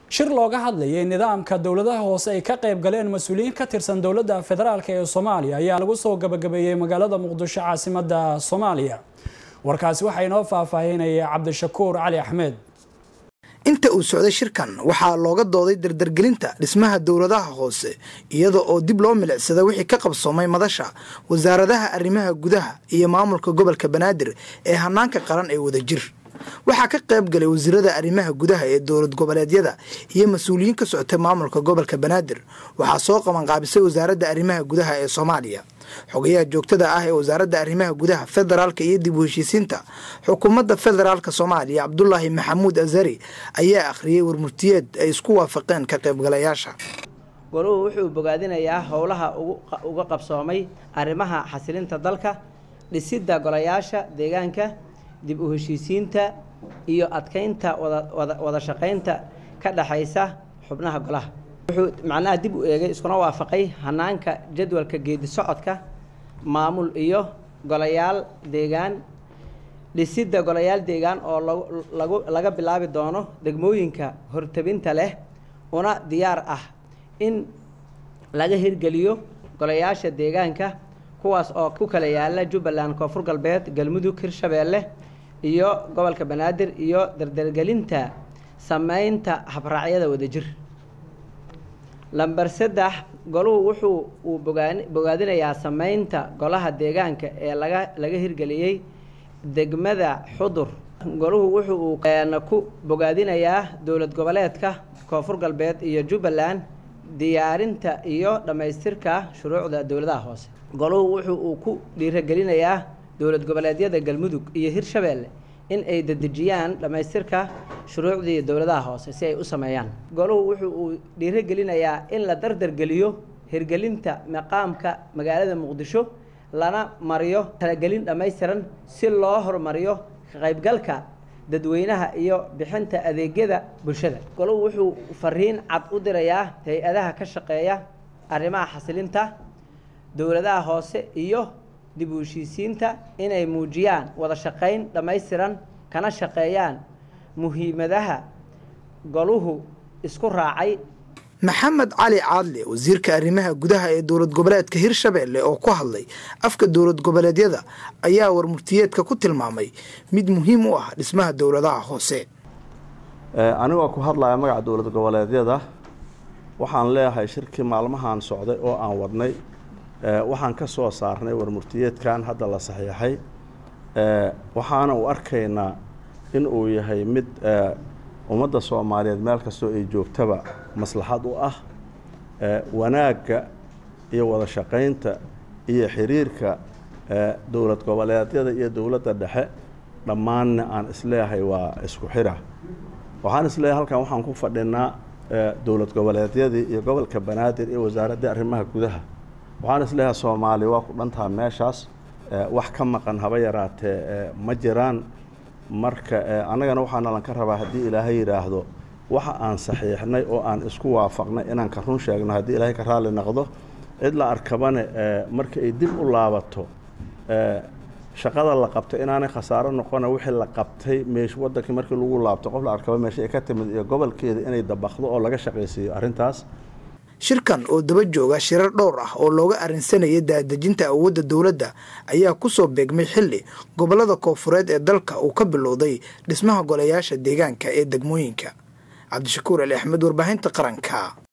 shir looga hadlayay nidaamka dowladaha hoose ay ka qayb galeen mas-uuliyiin ka tirsan dowladda federaalk ee soomaaliya ayaa lagu soo gabagabeeyey magaalada muqdisho caasimada soomaaliya warkaasi waxaa inoo faahfaahinaya cabdishakuur cali axmed inta uu socday shirkan waxaa looga dooday dardargelinta dhismaha dowladaha hoose iyada oo dib loo milicsada wixii ka qabsoomay madasha wasaaradaha arrimaha gudaha iyo maamulka gobolka banaadir ee hanaanka qaran ee wadajir waxaa ka qayb galay wasiirada arrimaha gudaha ee dowlad goboleedyada iyo mas-uuliyiin ka socotay maamulka gobolka banaadir waxaa soo qabanqaabisay wasaaradda arrimaha gudaha ee soomaaliya xogayaha joogtada ah ee wasaaradda arrimaha gudaha federaalka iyo dib u heshiisiinta xukuumadda federaalka soomaaliya cabdulaahi maxamuud azari ayaa akhriyey warmurtiyeed ay isku waafaqeen ka qaybgalayaasha goruhu wuxuu bogaadinayaa howlaha uga qabsoomay arrimaha xasilinta dalka dhisidda golayaasha deegaanka dib u heshiisiinta iyo adkeynta wada shaqaynta ka dhexaysa xubnaha golaha wuxuu macnaha dib u eegay iskuna waafaqay hanaanka jadwalka geedi socodka maamul iyo golayaal deegaan dhisidda golayaal deegaan oo lagu laga bilaabi doono degmooyinka hortabinta leh una diyaar ah in laga hirgeliyo golayaasha deegaanka kuwaas oo ku kala yaala jubbaland koonfur galbeed galmudug hirshabeelle iyo gobolka banaadir iyo dardargelinta sameynta habraacyada wadajir lamber saddex goluhu wuxuu uu bogaadinayaa sameynta golaha deegaanka ee laga laga hirgeliyey degmada xudur goluhu wuxuu uu ku bogaadinayaa dowlad goboleedka koonfur galbeed iyo jubbaland diyaarinta iyo dhammaystirka shuruucda dowladaha hoose goluhu wuxuu uu ku dhiiragelinayaa dowlad goboleedyada galmudug iyo hirshabeelle in ay dedejiyaan dhammaystirka shuruucdii dowladaha hoose si ay u sameeyaan goluhu wuxuu uu dhiirogelinayaa in la dardargeliyo hirgelinta maqaamka magaalada muqdisho lana mariyo talagelin dhammaystiran si loo horumariyo ka qaybgalka dadweynaha iyo bixinta adeegyada bulshada goluhu wuxuu fariin cad u dirayaa hay-adaha ka shaqeeya arrimaha xasilinta dowladaha hoose iyo dib u heshiisiinta inay muujiyaan wada shaqayn dhammaystiran kana shaqeeyaan muhiimadaha goluhu isku raacay maxamed cali caadle wasiirka arrimaha gudaha ee dowlad goboleedka hirshabeelle oo ku hadlay afka dowlad goboleedyada ayaa warmurtiyeedka ku tilmaamay mid muhiim u ah dhismaha dowladaha hoose anigoo ku hadlaya magaca dowlad goboleedyada waxaan leeyahay shirkii maalmahan socday oo aan wadnay waxaan ka soo saarnay warmurtiyeedkan hadda la saxiixay waxaana u arkaynaa in uu yahay mid ummadda soomaaliyeed meel kastoo ay joogtaba maslaxad u ah wanaagga iyo wada shaqaynta iyo xiriirka dowlad goboleedyada iyo dowladda dhexe dhammaanna aan isleeyahay waa isku xira waxaan isleeyahay halkan waxaan ku fadhinaa dowlad goboleedyadii iyo gobolka banaadir iyo wasaaraddii arrimaha gudaha waxaan isleeyahay soomaaliya waa ku dhantaha meeshaas wax ka maqan haba yaraatee ma jiraan marka annagana waxaana lan ka rabaa haddii ilaahay yidhaahdo waxa aan saxiixnay oo aan isku waafaqnay inaan ka run sheegno haddii ilaahay ka raalli noqdo cid la arkabane marka ay dib u laabato shaqada la qabto inaanay khasaaro noqona wixii la qabtay meesh wadankii markii lagu laabto qof la arkaba meesha ay ka timid iyo gobolkeeda inay dabaqdo oo laga shaqaysiiyo arrintaas shirkan oo daba jooga shirar dhowr ah oo looga arrinsanaya daadejinta awoodda dowladda ayaa ku soo beegmay xilli gobollada koonfureed ee dalka uu ka bilowday dhismaha golayaasha deegaanka ee degmooyinka cabdishakuur ali axmed warbaahinta qaranka